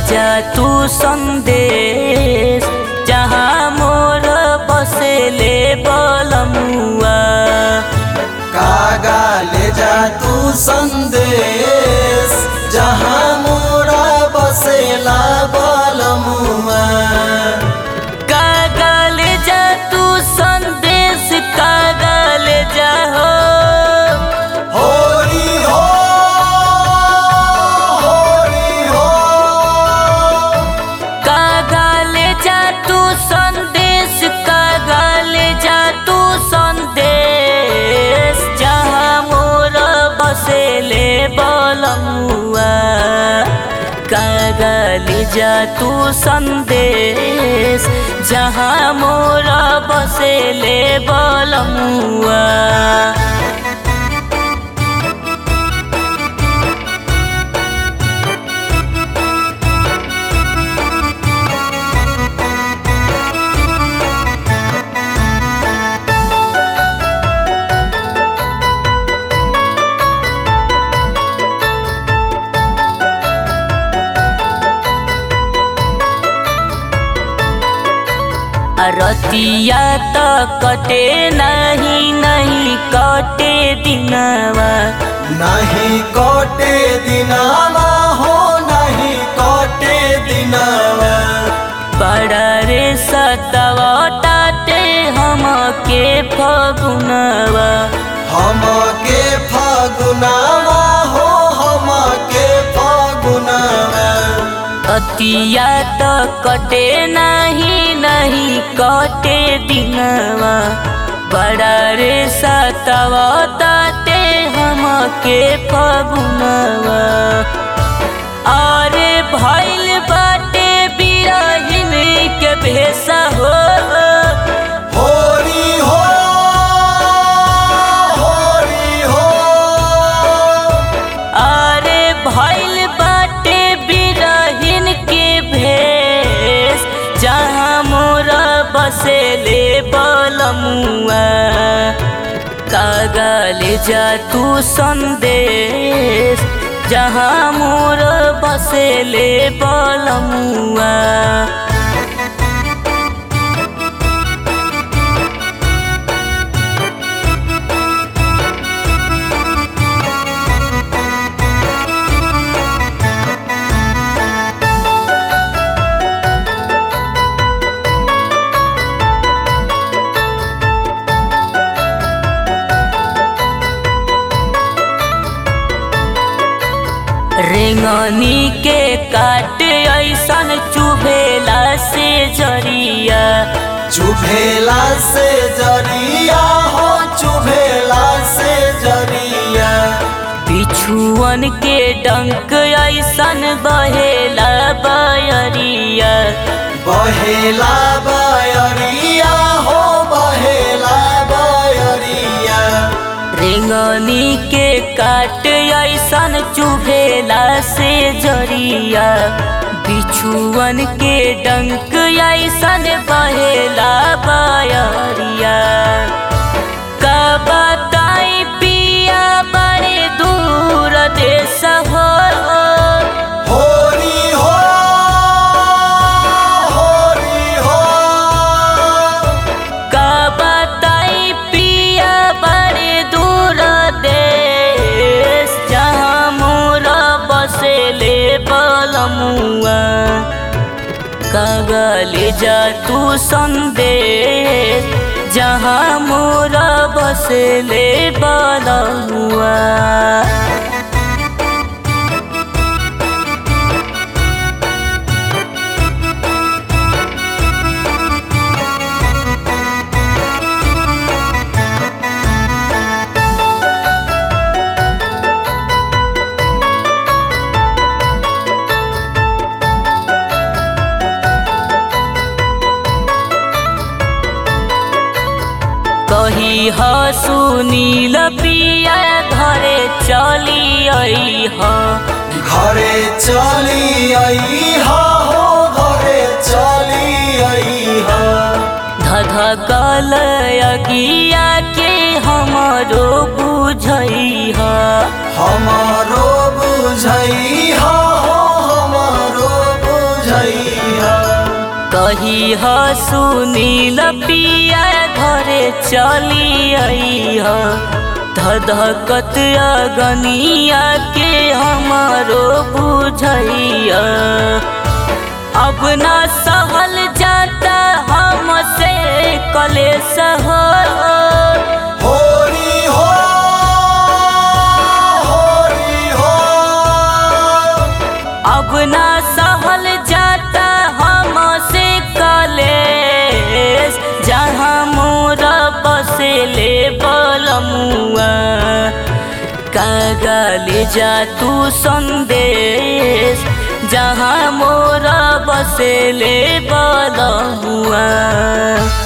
जा तू संदेश जहाँ मोर बसेले बलमुआ कागा ले जा तू संदेश जहाँ मोरा बसेला बलमुआ कागल जा तू संदेश कागल जा हो होरी हो होरी हो कागल जा तू संदेश कागल जा तू संदेश जहाँ मोर बसेले बलमुआ कागल जा तू संदेश जहाँ मोर बसेले बलमुआ रतिया त कटे नहीं नहीं कटे दिनवा नहीं कटे दिनावा हो नहीं कटे दिनावा बड़ा रे सतवा टाटे हमके फगुनवा हम के फागुनावा हो हम के फागुनावा अतिया त कटे नहीं नहीं कटे दिनवा बड़ा रे सतवा टाटे हमके फगुनवा अरे भैल बाटे बिरहिन के भेसा हो होरी हो होरी हो अरे भैल बाटे बिरहिन के भेष जहाँ मोरा बसेले बलमुआ कागल जा तू संदेश जहाँ मोर बसेले बलमुआ रेंगनी के काट ऐसन चुभेला से जरिया चुभेला से जरिया हो चुभेला से जरिया बिछुअन के डंक ऐसन बहेला बयरिया बहेला बयरिया हो बहेला बयरिया रेंगनी के काट ऐसन चुभेला से जरिया बिछुअन के डंक ऐसन बहेला बयरिया का बताई पिया बड़े दूर देश हो होरी हो होरी हो का बताई पिया बड़े दूर देश जहाँ मोरा बसेले बलमुआ कागल जा तू संदेश जहाँ मोरा बसेले बलमुआ कही ह सुनील पिया घरे चली आई ह घरे चली आई हो घरे चली आई हो धधकल अगिया के हमरो बुझई ह हमारो बुझई हो हमारो बुझ बुझैहा कही ह सुनील पिया घरे चली आई ह धधकत अगनिया के हमारो बुझैया अब ना सहल जाता हमसे कलेश हो होरी हो होरी हो अब ना सहल जाता हमसे कलेश जहाँ मोरा बसेले बलमुआ कागले जा तू संदेश जहाँ मोरा बसेले बलमुआ